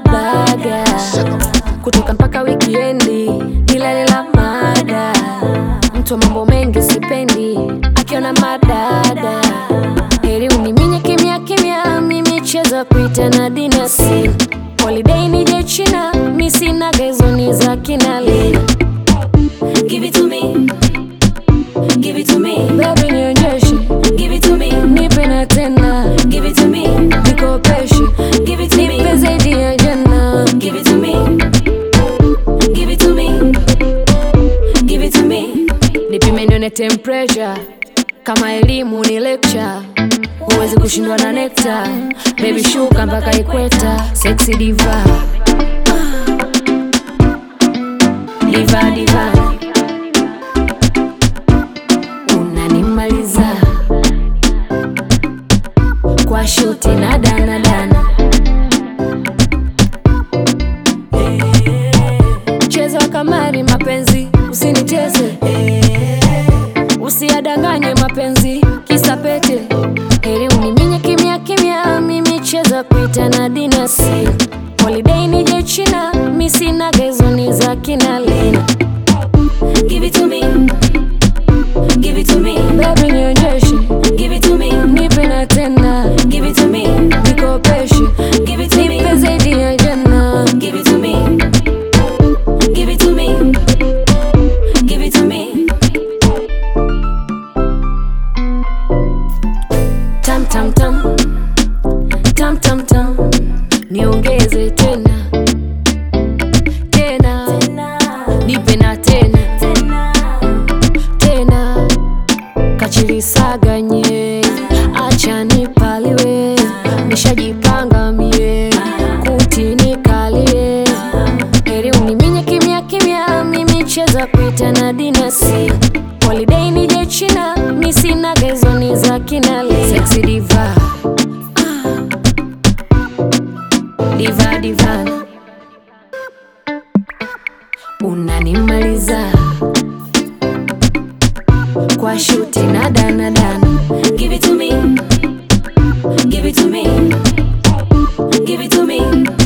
baga kutoka mpaka wikiendi, ila lela mada mtu wa mambo mengi sipendi, akiona madada heri uniminye kimya kimya, mimi cheza kuita na dinasi holiday nije China, mi sina gazoni za kinali Give it to me. Give it to me. baby, nionyeshe Give it to me. nipe na tena Give it to me. nikopeshe Give it to nipe me. zaidi ya jana Give it to me. Give it to me. Give it to me. nipime nione temperature kama elimu ni lecture huwezi kushindwa na nekta baby shuka mpaka ikweta sexy diva diva diva unanimaliza kwa shuti na dana dana cheza kamari mapenzi usiniteze usiadanganye mapenzi kisa pete heri uniminye kimya kimya mimi cheza kuita na dinasi holiday nije china mi sina gazoni za kinalina Give it to me. Give it to me. baby nionyeshe Give it to me. nipe na tena Give it to me. nikopeshe Give it to me. nipe zaidi ya jana Give it to me. Give it to me. Give it to me. tam tam tam tam tam tam niongeze tena tena nipe na tena tena kachilisaganye acha nipaliwe nishajipanga mie kuti nikalie heri uniminye kimya kimya mimi cheza kuita na dinasi holiday nije china mi sina gazoni za kinali sexy diva Ah. diva diva unanimaliza kwa shuti na dana dana Give it to me. Give it to me. Give it to me.